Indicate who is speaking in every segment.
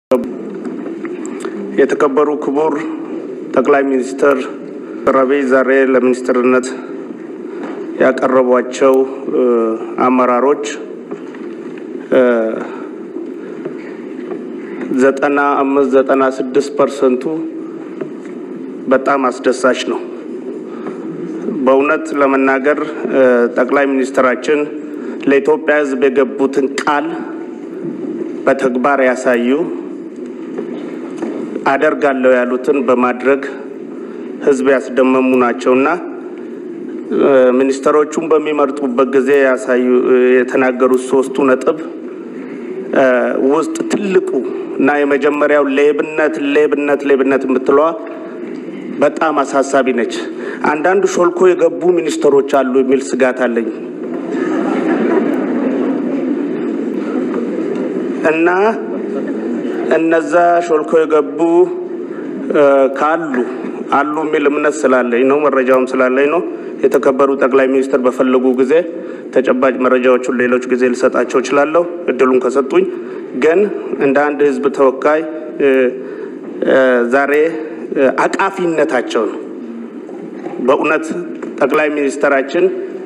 Speaker 1: የተከበሩ ክቡር ጠቅላይ ሚኒስትር አብይ ዛሬ ለሚኒስትርነት ያቀረቧቸው አመራሮች ዘጠና አምስት ዘጠና ስድስት ፐርሰንቱ በጣም አስደሳች ነው። በእውነት ለመናገር ጠቅላይ ሚኒስትራችን ለኢትዮጵያ ሕዝብ የገቡትን ቃል በተግባር ያሳዩ አደርጋለሁ ያሉትን በማድረግ ሕዝብ ያስደመሙ ናቸውና ሚኒስትሮቹን በሚመርጡበት ጊዜ ያሳዩ የተናገሩት ሶስቱ ነጥብ ውስጥ ትልቁ እና የመጀመሪያው ሌብነት ሌብነት ሌብነት የምትለዋ በጣም አሳሳቢ ነች። አንዳንዱ ሾልኮ የገቡ ሚኒስትሮች አሉ የሚል ስጋት አለኝ እና እነዛ ሾልኮ የገቡ ካሉ አሉ የሚል እምነት ስላለኝ ነው፣ መረጃውም ስላለኝ ነው። የተከበሩ ጠቅላይ ሚኒስትር በፈለጉ ጊዜ ተጨባጭ መረጃዎቹን ሌሎች ጊዜ ልሰጣቸው እችላለሁ፣ እድሉን ከሰጡኝ። ግን እንደ አንድ ህዝብ ተወካይ ዛሬ አቃፊነታቸው ነው። በእውነት ጠቅላይ ሚኒስትራችን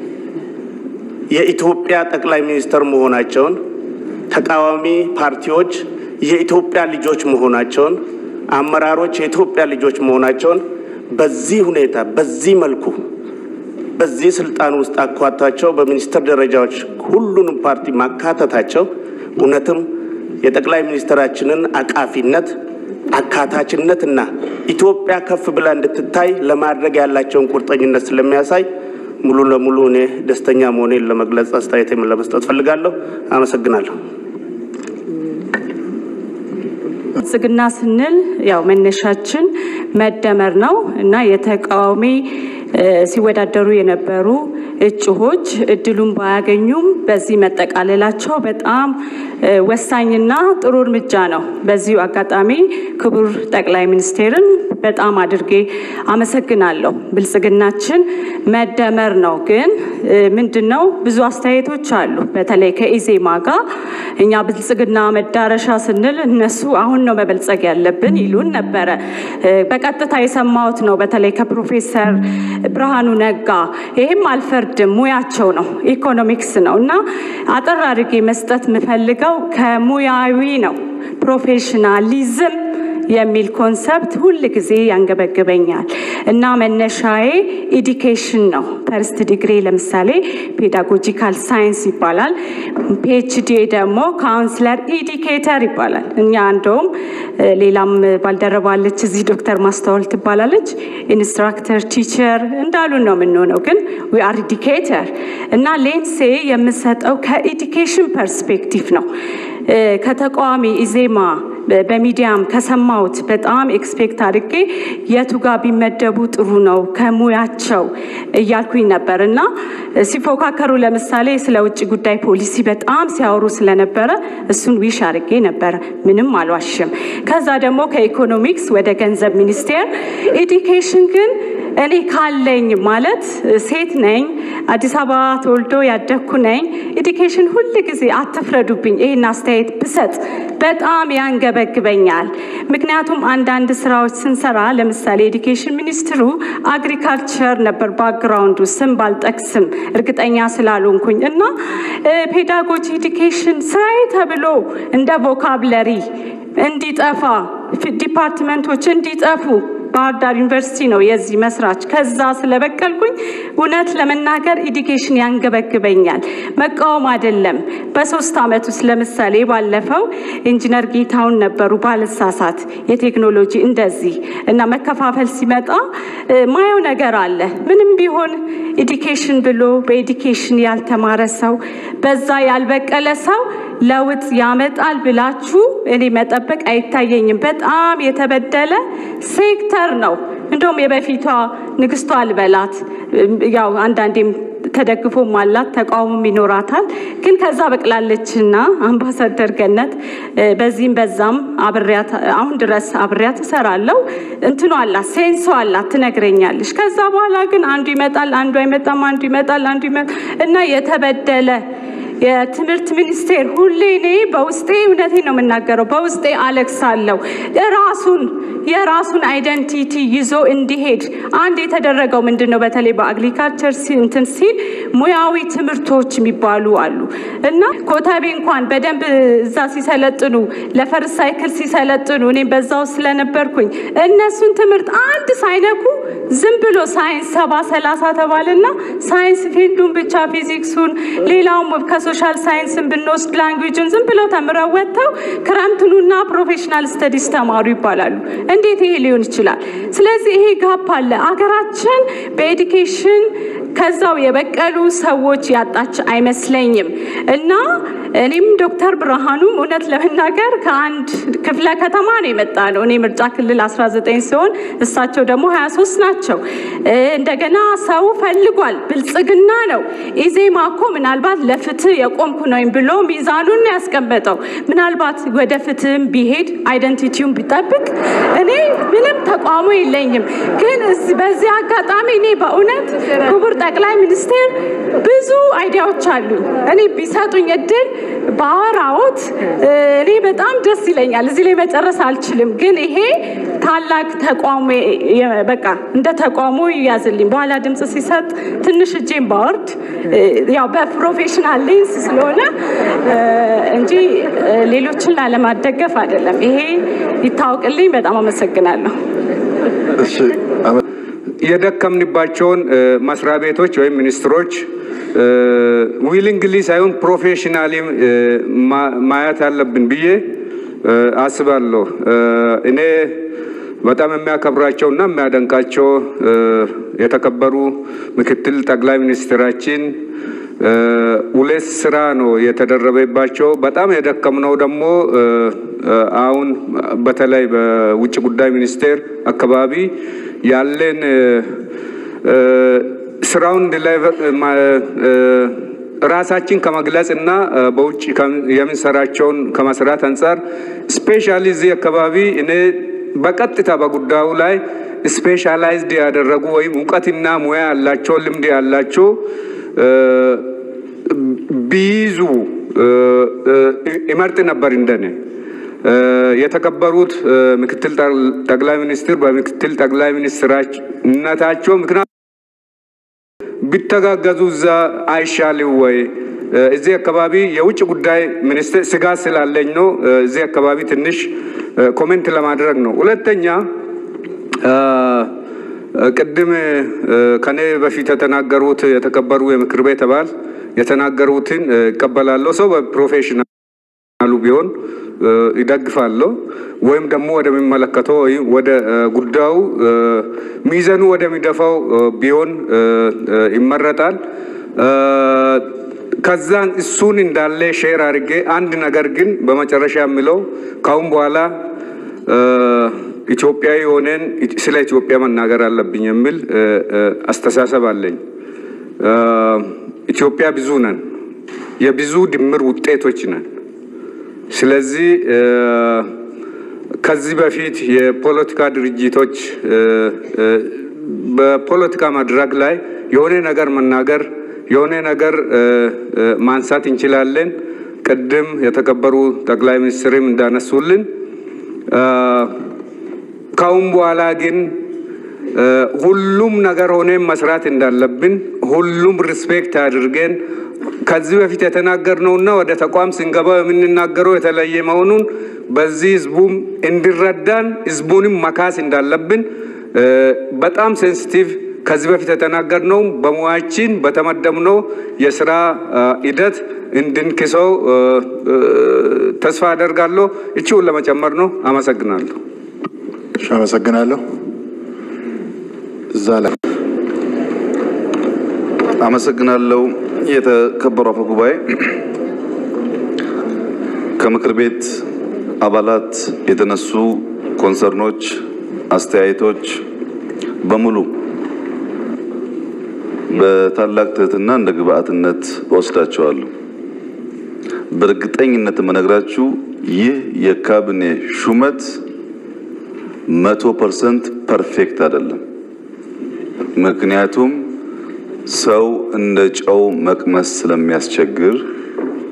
Speaker 1: የኢትዮጵያ ጠቅላይ ሚኒስትር መሆናቸውን ተቃዋሚ ፓርቲዎች የኢትዮጵያ ልጆች መሆናቸውን አመራሮች የኢትዮጵያ ልጆች መሆናቸውን በዚህ ሁኔታ በዚህ መልኩ በዚህ ስልጣን ውስጥ አኳታቸው በሚኒስትር ደረጃዎች ሁሉንም ፓርቲ ማካተታቸው እውነትም የጠቅላይ ሚኒስትራችንን አቃፊነት አካታችነት እና ኢትዮጵያ ከፍ ብላ እንድትታይ ለማድረግ ያላቸውን ቁርጠኝነት ስለሚያሳይ ሙሉ ለሙሉ እኔ ደስተኛ መሆኔን ለመግለጽ አስተያየቴን ለመስጠት ፈልጋለሁ። አመሰግናለሁ።
Speaker 2: ብልጽግና ስንል ያው መነሻችን መደመር ነው እና የተቃዋሚ ሲወዳደሩ የነበሩ እጩዎች እድሉን ባያገኙም በዚህ መጠቃለላቸው በጣም ወሳኝና ጥሩ እርምጃ ነው። በዚሁ አጋጣሚ ክቡር ጠቅላይ ሚኒስቴርን በጣም አድርጌ አመሰግናለሁ። ብልጽግናችን መደመር ነው። ግን ምንድን ነው ብዙ አስተያየቶች አሉ። በተለይ ከኢዜማ ጋር እኛ ብልጽግና መዳረሻ ስንል እነሱ አሁን ነው መበልጸግ ያለብን ይሉን ነበረ። በቀጥታ የሰማሁት ነው። በተለይ ከፕሮፌሰር ብርሃኑ ነጋ ይህም አልፈርድም፣ ሙያቸው ነው፣ ኢኮኖሚክስ ነው እና አጠር አድርጌ መስጠት የምፈልገው ከሙያዊ ነው ፕሮፌሽናሊዝም የሚል ኮንሰፕት ሁል ጊዜ ያንገበግበኛል እና መነሻዬ ኢዲኬሽን ነው። ፈርስት ዲግሪ ለምሳሌ ፔዳጎጂካል ሳይንስ ይባላል። ፒኤችዲ ደግሞ ካውንስለር ኢዲኬተር ይባላል። እኛ እንደውም ሌላም ባልደረባለች እዚህ ዶክተር ማስተዋል ትባላለች። ኢንስትራክተር ቲቸር እንዳሉን ነው የምንሆነው፣ ግን ዊ አር ኢዲኬተር እና ሌንሴ የምሰጠው ከኢዲኬሽን ፐርስፔክቲቭ ነው። ከተቃዋሚ ኢዜማ በሚዲያም ከሰማሁት በጣም ኤክስፔክት አድርጌ የቱ ጋር ቢመደቡ ጥሩ ነው ከሙያቸው እያልኩኝ ነበር እና ሲፎካከሩ ለምሳሌ ስለ ውጭ ጉዳይ ፖሊሲ በጣም ሲያወሩ ስለነበረ እሱን ዊሽ አድርጌ ነበረ። ምንም አልዋሽም። ከዛ ደግሞ ከኢኮኖሚክስ ወደ ገንዘብ ሚኒስቴር ኤዲኬሽን ግን እኔ ካለኝ ማለት ሴት ነኝ፣ አዲስ አበባ ተወልዶ ያደግኩ ነኝ። ኤዲኬሽን ሁል ጊዜ አትፍረዱብኝ፣ ይህን አስተያየት ብሰጥ በጣም ያንገበግበኛል። ምክንያቱም አንዳንድ ስራዎች ስንሰራ ለምሳሌ ኤዲኬሽን ሚኒስትሩ አግሪካልቸር ነበር ባክግራውንዱ፣ ስም ባልጠቅስም እርግጠኛ ስላልሆንኩኝ እና ፔዳጎጂ ኤዲኬሽን ስራዬ ተብሎ እንደ ቮካብለሪ እንዲጠፋ ዲፓርትመንቶች እንዲጠፉ ባህር ዳር ዩኒቨርሲቲ ነው የዚህ መስራች። ከዛ ስለበቀልኩኝ እውነት ለመናገር ኢዲኬሽን ያንገበግበኛል። መቃወም አይደለም። በሶስት ዓመት ውስጥ ለምሳሌ ባለፈው ኢንጂነር ጌታውን ነበሩ ባልሳሳት የቴክኖሎጂ እንደዚህ እና መከፋፈል ሲመጣ ማየው ነገር አለ። ምንም ቢሆን ኢዲኬሽን ብሎ በኢዲኬሽን ያልተማረ ሰው በዛ ያልበቀለ ሰው ለውጥ ያመጣል ብላችሁ እኔ መጠበቅ አይታየኝም። በጣም የተበደለ ሴክተር ነው። እንደውም የበፊቷ ንግስቷ አልበላት ያው አንዳንዴም ተደግፎም አላት ተቃውሞም ይኖራታል። ግን ከዛ በቅላለችና አምባሳደር ገነት በዚህም በዛም አብሬያት አሁን ድረስ አብሬያት እሰራለሁ። እንትኗ አላት ሴንሶ አላት ትነግረኛለች። ከዛ በኋላ ግን አንዱ ይመጣል፣ አንዱ አይመጣም፣ አንዱ ይመጣል፣ አንዱ ይመጣል እና የተበደለ የትምህርት ሚኒስቴር ሁሌ እኔ በውስጤ እውነቴን ነው የምናገረው፣ በውስጤ አለቅሳለሁ። ራሱን የራሱን አይደንቲቲ ይዞ እንዲሄድ አንድ የተደረገው ምንድን ነው? በተለይ በአግሪካልቸር እንትን ሲል ሙያዊ ትምህርቶች የሚባሉ አሉ እና ኮተቤ እንኳን በደንብ እዛ ሲሰለጥኑ ለፈርስ ሳይክል ሲሰለጥኑ እኔም በዛው ስለነበርኩኝ እነሱን ትምህርት አንድ ሳይነኩ ዝም ብሎ ሳይንስ ሰባ ሰላሳ ተባለና ሳይንስ ፊልዱን ብቻ ፊዚክሱን፣ ሌላውም ከሶሻል ሳይንስን ብንወስድ ላንጉጅን ዝም ብለው ተምረው ወጥተው ክረምትኑና ፕሮፌሽናል ስተዲስ ተማሩ ይባላሉ። እንዴት ይሄ ሊሆን ይችላል? ስለዚህ ይሄ ጋፕ አለ። አገራችን በኤዱኬሽን ከዛው የበቀሉ ሰዎች ያጣች አይመስለኝም እና እኔም ዶክተር ብርሃኑም እውነት ለመናገር ከአንድ ክፍለ ከተማ ነው የመጣ ነው። እኔ ምርጫ ክልል 19 ሲሆን እሳቸው ደግሞ 23 ናቸው። እንደገና ሰው ፈልጓል። ብልጽግና ነው። ኢዜማ እኮ ምናልባት ለፍትህ የቆምኩ ነኝ ብሎ ሚዛኑን ያስቀመጠው ምናልባት ወደ ፍትህም ቢሄድ አይደንቲቲውን ቢጠብቅ እኔ ምንም ተቋሙ የለኝም። ግን በዚህ አጋጣሚ እኔ በእውነት ክቡር ጠቅላይ ሚኒስቴር ብዙ አይዲያዎች አሉኝ። እኔ ቢሰጡኝ እድል በአወራዎት እኔ በጣም ደስ ይለኛል። እዚህ ላይ መጨረስ አልችልም፣ ግን ይሄ ታላቅ ተቋሙ በቃ እንደ ተቋሙ ይያዝልኝ። በኋላ ድምፅ ሲሰጥ ትንሽ እጄን ባወርድ ያው በፕሮፌሽናል ሌንስ ስለሆነ እንጂ ሌሎችን ላለማደገፍ አይደለም። ይሄ ይታወቅልኝ። በጣም አመሰግናለሁ።
Speaker 3: የደከምንባቸውን መስሪያ ቤቶች ወይም ሚኒስትሮች ዊሊንግሊ ሳይሆን ፕሮፌሽናሊ ማየት አለብን ብዬ አስባለሁ። እኔ በጣም የሚያከብራቸው እና የሚያደንቃቸው የተከበሩ ምክትል ጠቅላይ ሚኒስትራችን ሁለት ስራ ነው የተደረበባቸው። በጣም የደከምነው ደግሞ አሁን በተለይ በውጭ ጉዳይ ሚኒስቴር አካባቢ ያለን ስራውን ራሳችን ከመግለጽ እና በውጭ የምንሰራቸውን ከመስራት አንጻር ስፔሻሊ እዚህ አካባቢ እኔ በቀጥታ በጉዳዩ ላይ ስፔሻላይዝድ ያደረጉ ወይም እውቀትና ሙያ ያላቸው ልምድ ያላቸው ቢይዙ ይመርጥ ነበር እንደኔ። የተከበሩት ምክትል ጠቅላይ ሚኒስትር በምክትል ጠቅላይ ሚኒስትርነታቸው ምክንያት ቢተጋገዙ እዛ አይሻልም ወይ? እዚህ አካባቢ የውጭ ጉዳይ ሚኒስትር ስጋት ስላለኝ ነው። እዚህ አካባቢ ትንሽ ኮሜንት ለማድረግ ነው። ሁለተኛ ቅድም ከኔ በፊት የተናገሩት የተከበሩ የምክር ቤት አባል የተናገሩትን እቀበላለሁ። ሰው በፕሮፌሽናሉ ቢሆን ይደግፋለሁ፣ ወይም ደግሞ ወደሚመለከተው ወይም ወደ ጉዳዩ ሚዘኑ ወደሚደፋው ቢሆን ይመረጣል። ከዛን እሱን እንዳለ ሼር አድርጌ አንድ ነገር ግን በመጨረሻ የምለው ካሁን በኋላ ኢትዮጵያዊ ሆነን ስለ ኢትዮጵያ መናገር አለብኝ የሚል አስተሳሰብ አለኝ። ኢትዮጵያ ብዙ ነን፣ የብዙ ድምር ውጤቶች ነን። ስለዚህ ከዚህ በፊት የፖለቲካ ድርጅቶች በፖለቲካ መድረክ ላይ የሆነ ነገር መናገር የሆነ ነገር ማንሳት እንችላለን። ቅድም የተከበሩ ጠቅላይ ሚኒስትርም እንዳነሱልን ካሁን በኋላ ግን ሁሉም ነገር ሆነን መስራት እንዳለብን ሁሉም ሪስፔክት አድርገን ከዚህ በፊት የተናገርነውና ወደ ተቋም ስንገባ የምንናገረው የተለየ መሆኑን በዚህ ህዝቡም እንዲረዳን ህዝቡንም መካስ እንዳለብን በጣም ሴንሲቲቭ ከዚህ በፊት የተናገርነው በሙያችን በተመደብነው የስራ ሂደት እንድንክሰው ተስፋ አደርጋለሁ። እቺውን ለመጨመር ነው። አመሰግናለሁ።
Speaker 4: እሺ፣ አመሰግናለሁ። እዛ ላይ
Speaker 5: አመሰግናለሁ። የተከበሩ አፈ ጉባኤ፣ ከምክር ቤት አባላት የተነሱ ኮንሰርኖች፣ አስተያየቶች በሙሉ በታላቅ ትህትና እንደ ግብአትነት ወስዳቸዋለሁ። በእርግጠኝነት የምነግራችሁ ይህ የካቢኔ ሹመት መቶ ፐርሰንት ፐርፌክት አይደለም። ምክንያቱም ሰው እንደ ጨው መቅመስ ስለሚያስቸግር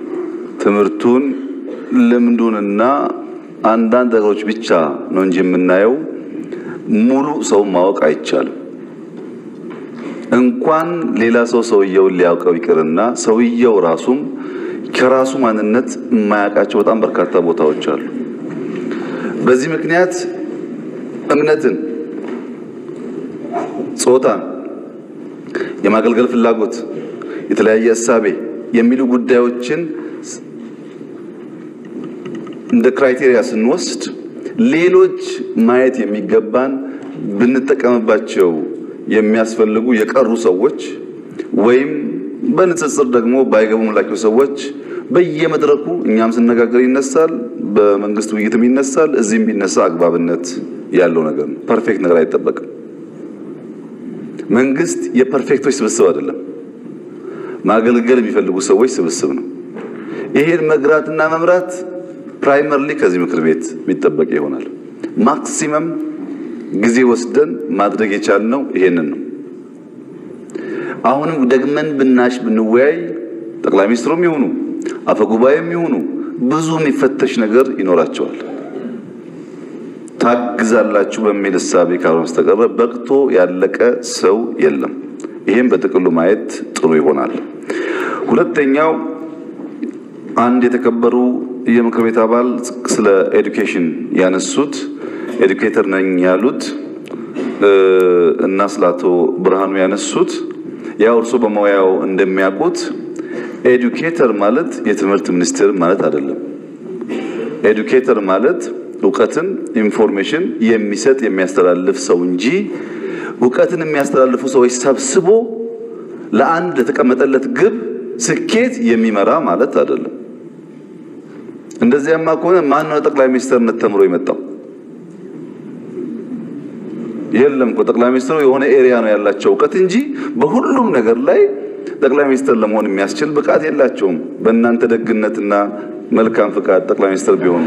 Speaker 5: ትምህርቱን ልምዱንና አንዳንድ ነገሮች ብቻ ነው እንጂ የምናየው ሙሉ ሰው ማወቅ አይቻልም። እንኳን ሌላ ሰው ሰውየውን ሊያውቀው ይቅርና ሰውየው ራሱም ከራሱ ማንነት የማያውቃቸው በጣም በርካታ ቦታዎች አሉ። በዚህ ምክንያት እምነትን፣ ጾታን፣ የማገልገል ፍላጎት፣ የተለያየ እሳቤ የሚሉ ጉዳዮችን እንደ ክራይቴሪያ ስንወስድ ሌሎች ማየት የሚገባን ብንጠቀምባቸው የሚያስፈልጉ የቀሩ ሰዎች ወይም በንጽጽር ደግሞ ባይገቡምላቸው ሰዎች በየመድረኩ እኛም ስነጋገር ይነሳል፣ በመንግስት ውይይትም ይነሳል። እዚህም ቢነሳ አግባብነት ያለው ነገር ነው። ፐርፌክት ነገር አይጠበቅም። መንግስት የፐርፌክቶች ስብስብ አይደለም፣ ማገልገል የሚፈልጉ ሰዎች ስብስብ ነው። ይሄን መግራትና መምራት ፕራይመርሊ ከዚህ ምክር ቤት የሚጠበቅ ይሆናል። ማክሲመም ጊዜ ወስደን ማድረግ የቻልነው ይሄንን ነው። አሁንም ደግመን ብናሽ ብንወያይ ጠቅላይ ሚኒስትሩም ይሁኑ አፈጉባኤም ይሁኑ ብዙ የሚፈተሽ ነገር ይኖራቸዋል። ታግዛላችሁ በሚል እሳቤ ካልሆነ በስተቀረ በቅቶ ያለቀ ሰው የለም። ይሄም በጥቅሉ ማየት ጥሩ ይሆናል። ሁለተኛው አንድ የተከበሩ የምክር ቤት አባል ስለ ኤዱኬሽን ያነሱት ኤዱኬተር ነኝ ያሉት እና ስለ አቶ ብርሃኑ ያነሱት ያው እርሶ በሙያው እንደሚያውቁት ኤዱኬተር ማለት የትምህርት ሚኒስቴር ማለት አይደለም። ኤዱኬተር ማለት እውቀትን ኢንፎርሜሽን የሚሰጥ የሚያስተላልፍ ሰው እንጂ እውቀትን የሚያስተላልፉ ሰዎች ሰብስቦ ለአንድ ለተቀመጠለት ግብ ስኬት የሚመራ ማለት አይደለም። እንደዚያማ ከሆነ ማን ነው ጠቅላይ ሚኒስትርነት ተምሮ የመጣው? የለም እኮ ጠቅላይ ሚኒስትሩ የሆነ ኤሪያ ነው ያላቸው እውቀት እንጂ በሁሉም ነገር ላይ ጠቅላይ ሚኒስትር ለመሆን የሚያስችል ብቃት የላቸውም። በእናንተ ደግነትና መልካም ፍቃድ ጠቅላይ ሚኒስትር ቢሆኑ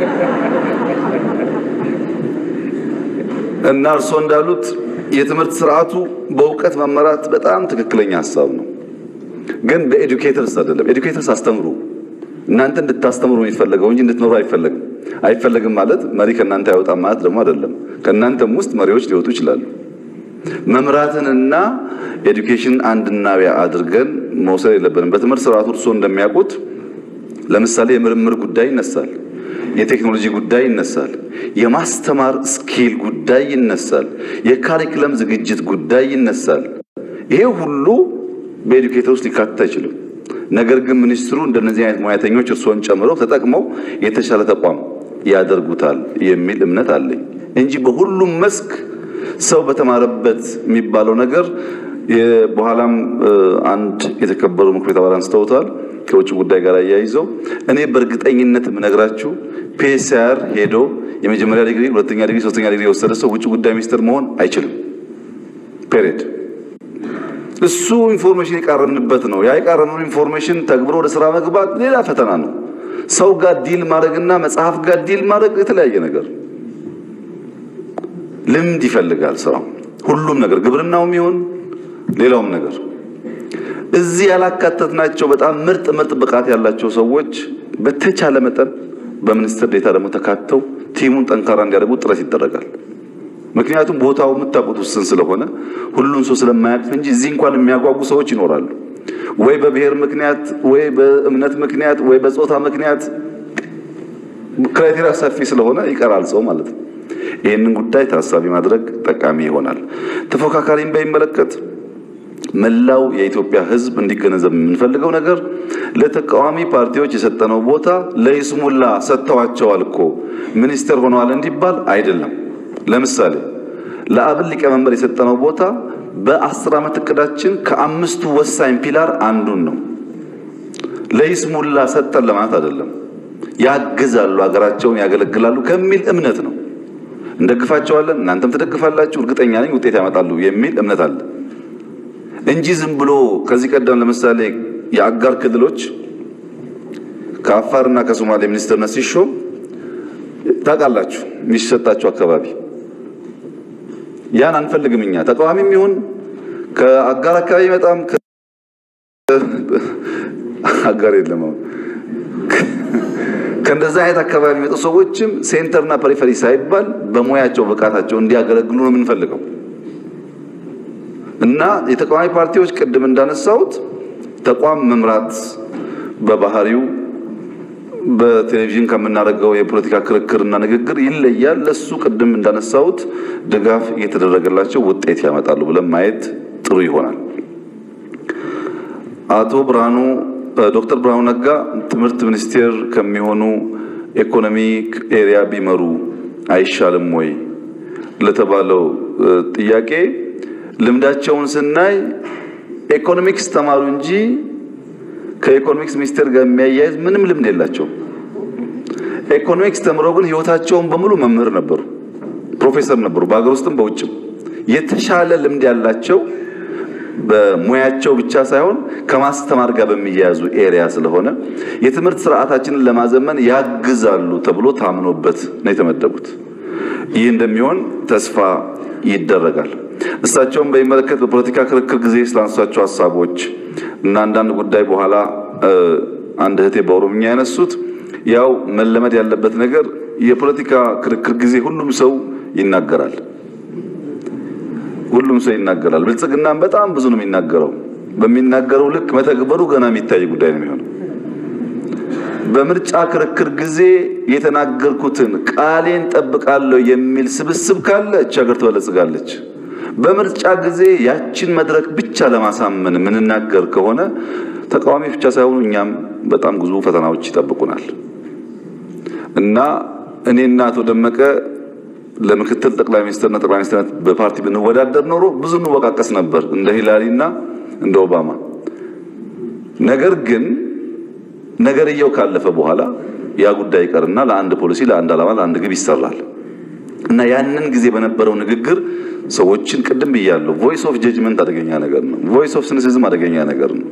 Speaker 5: እና እርስዎ እንዳሉት የትምህርት ስርዓቱ በእውቀት መመራት በጣም ትክክለኛ ሀሳብ ነው። ግን በኤዱኬተርስ አይደለም። ኤዱኬተርስ አስተምሩ፣ እናንተ እንድታስተምሩ የሚፈለገው እንጂ እንድትኖሩ አይፈለግም። አይፈለግም ማለት መሪ ከእናንተ አይወጣም ማለት ደግሞ አይደለም። ከእናንተም ውስጥ መሪዎች ሊወጡ ይችላሉ። መምራትንና ኤዱኬሽን አንድና አድርገን መውሰድ የለብንም። በትምህርት ስርዓቱ እርስዎ እንደሚያውቁት ለምሳሌ የምርምር ጉዳይ ይነሳል፣ የቴክኖሎጂ ጉዳይ ይነሳል፣ የማስተማር ስኪል ጉዳይ ይነሳል፣ የካሪክለም ዝግጅት ጉዳይ ይነሳል። ይሄ ሁሉ በኤዱኬተር ውስጥ ሊካተት አይችልም። ነገር ግን ሚኒስትሩ እንደነዚህ አይነት ሙያተኞች እርስዎን ጨምረው ተጠቅመው የተሻለ ተቋም ያደርጉታል የሚል እምነት አለኝ እንጂ በሁሉም መስክ ሰው በተማረበት የሚባለው ነገር በኋላም አንድ የተከበሩ ምክር ቤት አባል አንስተውታል ከውጭ ጉዳይ ጋር አያይዘው እኔ በእርግጠኝነት የምነግራችሁ ፒኤስአር ሄዶ የመጀመሪያ ዲግሪ፣ ሁለተኛ ዲግሪ፣ ሶስተኛ ዲግሪ የወሰደ ሰው ውጭ ጉዳይ ሚኒስትር መሆን አይችልም። ፔሬድ እሱ ኢንፎርሜሽን የቃረምንበት ነው። ያ የቃረምነው ኢንፎርሜሽን ተግብሮ ወደ ስራ መግባት ሌላ ፈተና ነው። ሰው ጋር ዲል ማድረግና መጽሐፍ ጋር ዲል ማድረግ የተለያየ ነገር ልምድ ይፈልጋል ስራው። ሁሉም ነገር ግብርናውም ይሁን ሌላውም ነገር እዚህ ያላካተትናቸው በጣም ምርጥ ምርጥ ብቃት ያላቸው ሰዎች በተቻለ መጠን በሚኒስትር ዴታ ደግሞ ተካተው ቲሙን ጠንካራ እንዲያደርጉ ጥረት ይደረጋል። ምክንያቱም ቦታው የምታውቁት ውስን ስለሆነ ሁሉን ሰው ስለማያውቅ እንጂ እዚህ እንኳን የሚያጓጉ ሰዎች ይኖራሉ። ወይ በብሔር ምክንያት፣ ወይ በእምነት ምክንያት፣ ወይ በጾታ ምክንያት ክራይቴሪያ ሰፊ ስለሆነ ይቀራል ሰው ማለት ነው። ይህንን ጉዳይ ታሳቢ ማድረግ ጠቃሚ ይሆናል። ተፎካካሪን በሚመለከት መላው የኢትዮጵያ ሕዝብ እንዲገነዘብ የምንፈልገው ነገር ለተቃዋሚ ፓርቲዎች የሰጠነው ቦታ ለይስሙላ ሰጥተዋቸዋል እኮ ሚኒስትር ሆነዋል እንዲባል አይደለም። ለምሳሌ ለአብን ሊቀመንበር የሰጠነው ቦታ በአስር ዓመት እቅዳችን ከአምስቱ ወሳኝ ፒላር አንዱን ነው። ለይስሙላ ሰጠን ለማለት አይደለም። ያግዛሉ፣ ሀገራቸውን ያገለግላሉ ከሚል እምነት ነው። እንደግፋቸዋለን፣ እናንተም ትደግፋላችሁ፣ እርግጠኛ ነኝ ውጤት ያመጣሉ የሚል እምነት አለ እንጂ ዝም ብሎ ከዚህ ቀደም ለምሳሌ የአጋር ክልሎች ከአፋርና ከሶማሌ ሚኒስትርነት ሲሾም ታውቃላችሁ፣ የሚሰጣቸው አካባቢ ያን አንፈልግም እኛ ተቃዋሚም ይሁን ከአጋር አካባቢ በጣም አጋር የለም ከእንደዛ አይነት አካባቢ የሚመጡ ሰዎችም ሴንተርና ፐሪፈሪ ሳይባል በሙያቸው ብቃታቸው እንዲያገለግሉ ነው የምንፈልገው እና የተቃዋሚ ፓርቲዎች ቅድም እንዳነሳሁት ተቋም መምራት በባህሪው በቴሌቪዥን ከምናደርገው የፖለቲካ ክርክርና ንግግር ይለያል። ለሱ ቅድም እንዳነሳሁት ድጋፍ እየተደረገላቸው ውጤት ያመጣሉ ብለን ማየት ጥሩ ይሆናል። አቶ ብርሃኑ ዶክተር ብርሃኑ ነጋ ትምህርት ሚኒስቴር ከሚሆኑ ኢኮኖሚክ ኤሪያ ቢመሩ አይሻልም ወይ ለተባለው ጥያቄ ልምዳቸውን ስናይ ኢኮኖሚክስ ተማሩ እንጂ ከኢኮኖሚክስ ሚኒስቴር ጋር የሚያያይዝ ምንም ልምድ የላቸውም። ኢኮኖሚክስ ተምረው ግን ህይወታቸውን በሙሉ መምህር ነበሩ፣ ፕሮፌሰር ነበሩ፣ በሀገር ውስጥም በውጭም የተሻለ ልምድ ያላቸው በሙያቸው ብቻ ሳይሆን ከማስተማር ጋር በሚያያዙ ኤሪያ ስለሆነ የትምህርት ስርዓታችንን ለማዘመን ያግዛሉ ተብሎ ታምኖበት ነው የተመደቡት። ይህ እንደሚሆን ተስፋ ይደረጋል። እሳቸውን በሚመለከት በፖለቲካ ክርክር ጊዜ ስላነሷቸው ሀሳቦች እና አንዳንድ ጉዳይ በኋላ አንድ እህቴ በኦሮምኛ ያነሱት ያው መለመድ ያለበት ነገር የፖለቲካ ክርክር ጊዜ ሁሉም ሰው ይናገራል። ሁሉም ሰው ይናገራል። ብልጽግናም በጣም ብዙ ነው የሚናገረው። በሚናገረው ልክ መተግበሩ ገና የሚታይ ጉዳይ ነው የሚሆነው። በምርጫ ክርክር ጊዜ የተናገርኩትን ቃሌን ጠብቃለሁ የሚል ስብስብ ካለ እች ሀገር ትበለጽጋለች። በምርጫ ጊዜ ያችን መድረክ ብቻ ለማሳመን የምንናገር ከሆነ ተቃዋሚ ብቻ ሳይሆኑ እኛም በጣም ብዙ ፈተናዎች ይጠብቁናል እና እኔና አቶ ደመቀ ለምክትል ጠቅላይ ሚኒስትርና ጠቅላይ ሚኒስትርነት በፓርቲ ብንወዳደር ኖሮ ብዙ እንወቃቀስ ነበር እንደ ሂላሪ እና እንደ ኦባማ። ነገር ግን ነገርየው ካለፈ በኋላ ያ ጉዳይ ይቀርና ለአንድ ፖሊሲ፣ ለአንድ ዓላማ፣ ለአንድ ግብ ይሰራል እና ያንን ጊዜ በነበረው ንግግር ሰዎችን ቅድም ብያለሁ። ቮይስ ኦፍ ጀጅመንት አደገኛ ነገር ነው። ቮይስ ኦፍ ሲኒሲዝም አደገኛ ነገር ነው።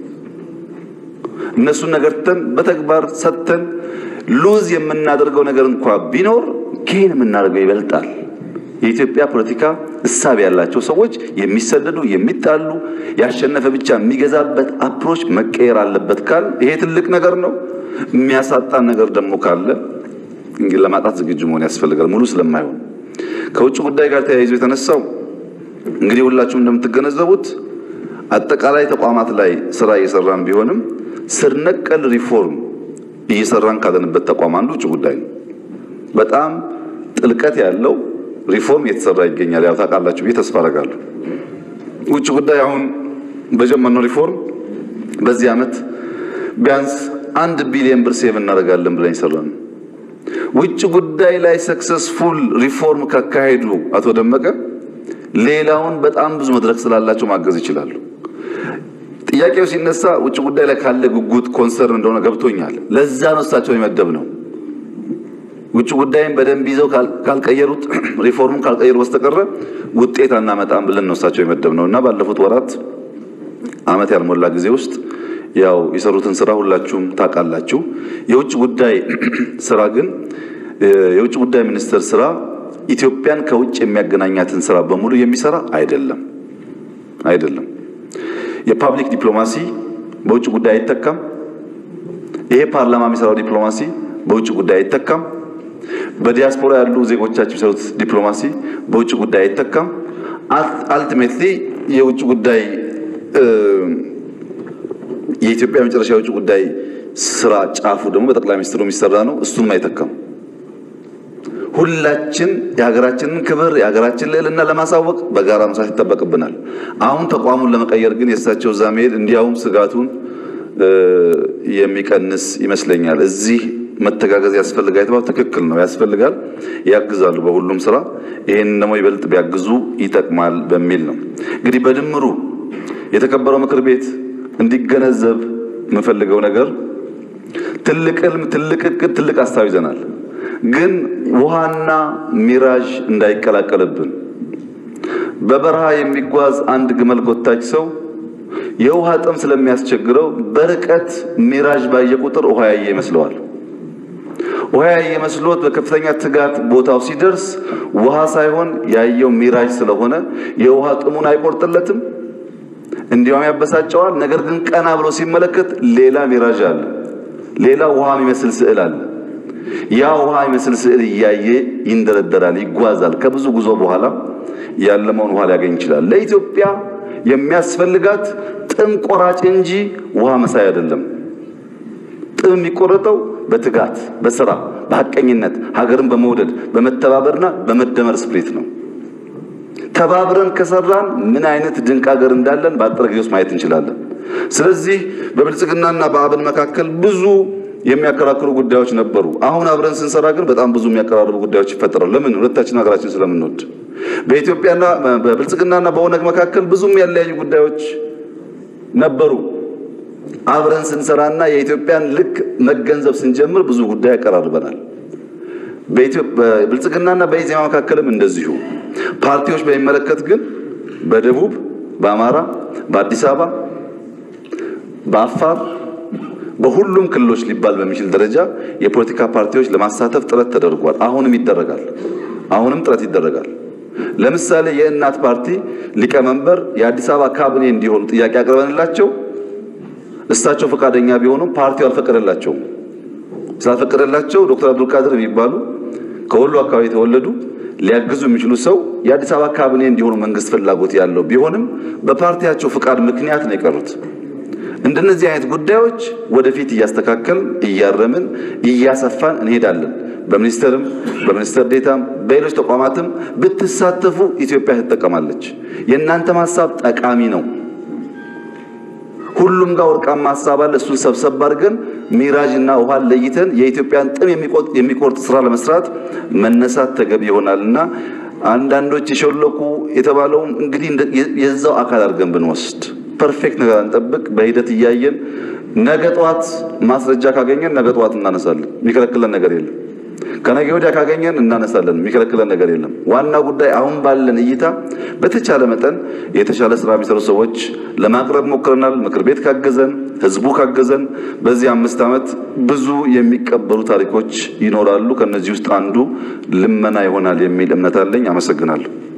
Speaker 5: እነሱን ነገር ተን በተግባር ሰጥተን ሉዝ የምናደርገው ነገር እንኳ ቢኖር ጌን የምናደርገው ይበልጣል። የኢትዮጵያ ፖለቲካ እሳቤ ያላቸው ሰዎች የሚሰደዱ የሚጣሉ ያሸነፈ ብቻ የሚገዛበት አፕሮች መቀየር አለበት ካል ይሄ ትልቅ ነገር ነው። የሚያሳጣን ነገር ደግሞ ካለ እንግዲህ ለማጣት ዝግጁ መሆን ያስፈልጋል። ሙሉ ስለማይሆን ከውጭ ጉዳይ ጋር ተያይዞ የተነሳው እንግዲህ ሁላችሁም እንደምትገነዘቡት አጠቃላይ ተቋማት ላይ ስራ እየሰራን ቢሆንም ስር ነቀል ሪፎርም እየሰራን ካለንበት ተቋም አንዱ ውጭ ጉዳይ ነው። በጣም ጥልቀት ያለው ሪፎርም እየተሰራ ይገኛል። ያው ታውቃላችሁ ብዬ ተስፋ አደርጋለሁ። ውጭ ጉዳይ አሁን በጀመርነው ሪፎርም በዚህ ዓመት ቢያንስ አንድ ቢሊዮን ብር ሴቭ እናደርጋለን ብለን ይሰራን። ውጭ ጉዳይ ላይ ሰክሰስፉል ሪፎርም ካካሄዱ አቶ ደመቀ ሌላውን በጣም ብዙ መድረክ ስላላቸው ማገዝ ይችላሉ። ጥያቄው ሲነሳ ውጭ ጉዳይ ላይ ካለ ጉጉት ኮንሰርን እንደሆነ ገብቶኛል። ለዛ ነው እሳቸውን የመደብ ነው። ውጭ ጉዳይን በደንብ ይዘው ካልቀየሩት ሪፎርሙን ካልቀየሩ በስተቀረ ውጤት አናመጣም ብለን ነው እሳቸው የመደብ ነው እና ባለፉት ወራት ዓመት ያልሞላ ጊዜ ውስጥ ያው የሰሩትን ስራ ሁላችሁም ታውቃላችሁ። የውጭ ጉዳይ ስራ ግን የውጭ ጉዳይ ሚኒስቴር ስራ ኢትዮጵያን ከውጭ የሚያገናኛትን ስራ በሙሉ የሚሰራ አይደለም አይደለም። የፓብሊክ ዲፕሎማሲ በውጭ ጉዳይ አይተካም። ይሄ ፓርላማ የሚሰራው ዲፕሎማሲ በውጭ ጉዳይ አይተካም። በዲያስፖራ ያሉ ዜጎቻችን የሚሰሩት ዲፕሎማሲ በውጭ ጉዳይ አይተካም። አልቲሜትሊ የውጭ ጉዳይ የኢትዮጵያ መጨረሻ የውጭ ጉዳይ ስራ ጫፉ ደግሞ በጠቅላይ ሚኒስትሩ የሚሰራ ነው። እሱንም አይተካም። ሁላችን የሀገራችንን ክብር የሀገራችን ልዕልና ለማሳወቅ በጋራ መስራት ይጠበቅብናል። አሁን ተቋሙን ለመቀየር ግን የእሳቸው እዛ መሄድ እንዲያውም ስጋቱን የሚቀንስ ይመስለኛል። እዚህ መተጋገዝ ያስፈልጋል የተባለው ትክክል ነው፣ ያስፈልጋል፣ ያግዛሉ በሁሉም ስራ። ይህንን ደግሞ ይበልጥ ቢያግዙ ይጠቅማል በሚል ነው እንግዲህ በድምሩ የተከበረው ምክር ቤት እንዲገነዘብ የምፈልገው ነገር ትልቅ ህልም፣ ትልቅ እቅድ፣ ትልቅ ሀሳብ ይዘናል። ግን ውሃና ሚራዥ እንዳይቀላቀልብን በበረሃ የሚጓዝ አንድ ግመል ጎታች ሰው የውሃ ጥም ስለሚያስቸግረው በርቀት ሚራዥ ባየ ቁጥር ውሃ ያየ ይመስለዋል። ውሃ ያየ መስሎት በከፍተኛ ትጋት ቦታው ሲደርስ ውሃ ሳይሆን ያየው ሚራዥ ስለሆነ የውሃ ጥሙን አይቆርጥለትም፣ እንዲያውም ያበሳጨዋል። ነገር ግን ቀና ብሎ ሲመለከት ሌላ ሚራዥ አለ። ሌላ ውሃ የሚመስል ስዕል አለ። ያ ውሃ የሚመስል ስዕል እያየ ይንደረደራል፣ ይጓዛል። ከብዙ ጉዞ በኋላ ያለመውን ውሃ ሊያገኝ ይችላል። ለኢትዮጵያ የሚያስፈልጋት ጥም ቆራጭ እንጂ ውሃ መሳይ አይደለም። ጥም የሚቆረጠው በትጋት በስራ በሐቀኝነት ሀገርን በመውደድ በመተባበርና በመደመር ስፕሪት ነው። ተባብረን ከሰራን ምን አይነት ድንቅ ሀገር እንዳለን በአጠረ ጊዜ ውስጥ ማየት እንችላለን። ስለዚህ በብልጽግናና በአብን መካከል ብዙ የሚያከራክሩ ጉዳዮች ነበሩ። አሁን አብረን ስንሰራ ግን በጣም ብዙ የሚያቀራርቡ ጉዳዮች ይፈጠራሉ። ለምን? ሁለታችን ሀገራችን ስለምንወድ። በኢትዮጵያና በብልጽግናና በኦነግ መካከል ብዙም ያለያዩ ጉዳዮች ነበሩ። አብረን ስንሰራና የኢትዮጵያን ልክ መገንዘብ ስንጀምር ብዙ ጉዳይ ያቀራርበናል። በብልጽግናና በኢዜማ መካከልም እንደዚሁ። ፓርቲዎች በሚመለከት ግን በደቡብ፣ በአማራ፣ በአዲስ አበባ፣ በአፋር በሁሉም ክልሎች ሊባል በሚችል ደረጃ የፖለቲካ ፓርቲዎች ለማሳተፍ ጥረት ተደርጓል። አሁንም ይደረጋል። አሁንም ጥረት ይደረጋል። ለምሳሌ የእናት ፓርቲ ሊቀመንበር የአዲስ አበባ ካቢኔ እንዲሆኑ ጥያቄ አቅርበንላቸው እሳቸው ፈቃደኛ ቢሆኑም ፓርቲው አልፈቀደላቸውም። ስላልፈቀደላቸው ዶክተር አብዱልቃድር የሚባሉ ከወሎ አካባቢ የተወለዱ ሊያግዙ የሚችሉ ሰው የአዲስ አበባ ካቢኔ እንዲሆኑ መንግስት ፍላጎት ያለው ቢሆንም በፓርቲያቸው ፍቃድ ምክንያት ነው የቀሩት። እንደነዚህ አይነት ጉዳዮች ወደፊት እያስተካከል እያረምን እያሰፋን እንሄዳለን። በሚኒስትርም በሚኒስትር ዴታም በሌሎች ተቋማትም ብትሳተፉ ኢትዮጵያ ትጠቀማለች። የእናንተም ሀሳብ ጠቃሚ ነው። ሁሉም ጋር ወርቃማ ሀሳብ አለ። እሱን ሰብሰብ አድርገን ሚራጅ እና ውሃን ለይተን የኢትዮጵያን ጥም የሚቆርጥ ስራ ለመስራት መነሳት ተገቢ ይሆናል እና አንዳንዶች የሾለኩ የተባለውም እንግዲህ የዛው አካል አድርገን ብንወስድ ፐርፌክት ነገር አንጠብቅ። በሂደት እያየን ነገ ጠዋት ማስረጃ ካገኘን ነገ ጠዋት እናነሳለን። የሚከለክለን ነገር የለም። ከነገ ወዲያ ካገኘን እናነሳለን። የሚከለክለን ነገር የለም። ዋና ጉዳይ አሁን ባለን እይታ በተቻለ መጠን የተሻለ ስራ የሚሰሩ ሰዎች ለማቅረብ ሞክረናል። ምክር ቤት ካገዘን፣ ህዝቡ ካገዘን በዚህ አምስት ዓመት ብዙ የሚቀበሉ ታሪኮች ይኖራሉ። ከነዚህ ውስጥ አንዱ ልመና ይሆናል የሚል እምነት አለኝ። አመሰግናለሁ።